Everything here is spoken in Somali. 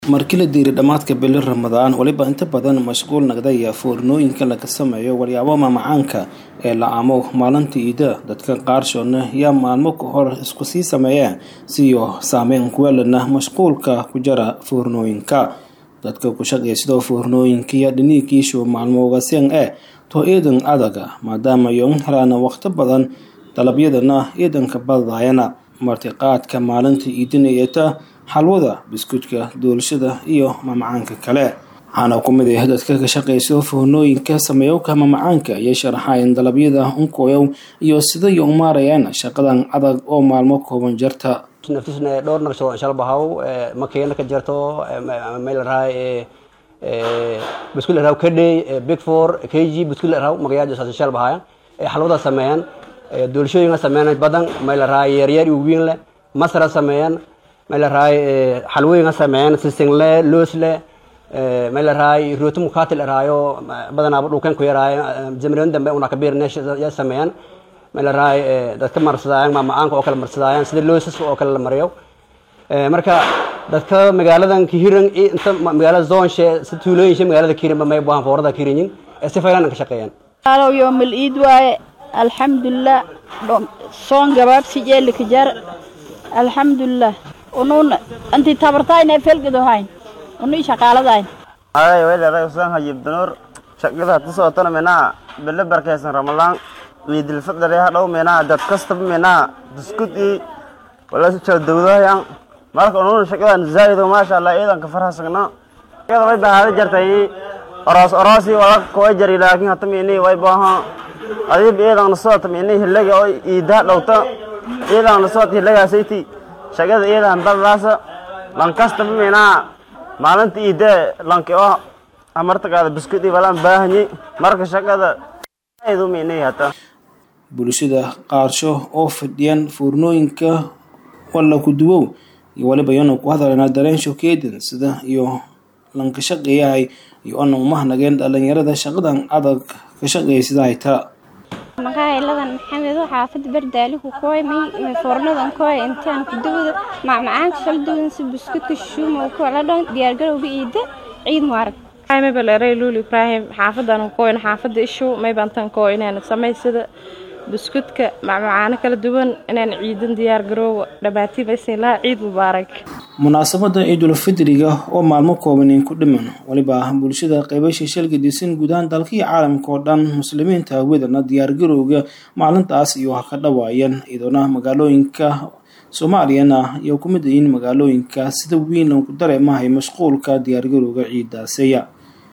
markii la diiray dhammaadka bili ramadaan weliba inta badan mashquul nagdaya foornooyinka laga sameeyo waryaabo mamacaanka ee la aamo maalinta iida dadka qaarshoodna yaa maalmo ka hor isku sii sameeyeen siyo saameyn kuweelana mashquulka ku jara foornooyinka dadka ku shaqaysidoo foornooyinkiiyo dhiniigiishu maalmoogaseen ee to iidan adaga maadaama yoon helaan waqti badan dalabyadana iidanka badayana martiqaadka maalinta iidinayata xalwada biskuudka doolshada iyo mamacaanka kale waxaana ku mid ah dadka ka shaqayso foornooyinka sameeyowka mamacaanka iyo sharaxayn dalabyada unkoyow iyo siday u maarayaan shaqadan adag oo maalmo kooban jarta naftisna dhowr naqshado insha bahaw makeena ka jarto meel raay biskuud raw kadhay big four kg biskuud raw magayaaj saas insha bahaya xalwada sameeyaan doolshooyinka sameeyaan badan meel raay yar yar iyo weyn leh masra sameeyaan meel raay xalwooyinka sameeyaan sisingle loosle meel raay rooti mukatil raayo badanaa dhulkan ku yaraayo jamriin dambe una kabiir neesh ya sameeyaan meel raay dadka marsadayaan maamacaanka oo kale marsadayaan sida loosas oo kale la mariyo marka dadka magaaladan kihiran inta magaalada zoonshe si tuulooyinshe magaalada kirinba may buahan foorada kirinyin ee si faylan ka shaqeeyaan alow yoomal iid waaye alxamdulilah soon gabaabsi jeeli kajar alxamdulilah unun anti tabartayna felgadohayn uni shaqaaladayn ay weelay usaan hayibdanur shaqada hada socotana menaa bille barkaysan ramalaan ciidil fadli hadhow menaa dad kastaba menaa biskud i wala jala dawdahayan marka unun shaqadan zaa'ido maasha allah ciidanka farhasagna shaqada way bahaada jartay oros orosi wala koo jari laakiin hata meni way baaha adib ciidan socota meni hilaga oo iidaa dhowta ciidan socota hilagaasaytii shaqada ciidan badlaasa lan kastaba menaa maalinta iidee lanki oo amartagaada biskud i walaan baahanyi marka shaqada zaa'ido meni hata bulshada qaarsho oo fadhiyaan foornooyinka walla ku duwow iyo waliba iyana ku hadalana dareensho keedan sida iyo lanka shaqeeyahay iyo ana umahnageen dhalinyarada shaqadan adag ka shaqeysida hayta magaaciladan maxamed xaafad bardaaliku kooy may foornadan kooy intaan ku dawada macmacaanka shal duwan si buskudka shuuma kala dhan diyaargarowga iida ciid muarag maybaleeray luul ibraahim xaafadan kooyn xaafada ishu maybantan koo inaan samaysada buskudka macmacaano kala duwan inaan ciidan diyaar garoowo dhammaatiimaysaylaa ciid mubaarak munaasabada ciidul fidriga oo maalmo koobanin ku dhiman weliba bulshada qaybasha shalga disan gudahaan dalka iyo caalamka oo dhan muslimiinta hawadana diyaargarowga maalintaas iyo ha ka dhawaayeen iyadoona magaalooyinka soomaaliyana iyo ku mid yihiin magaalooyinka sida weyn lagu dareemahay mashquulka diyaargarowga ciidaaseya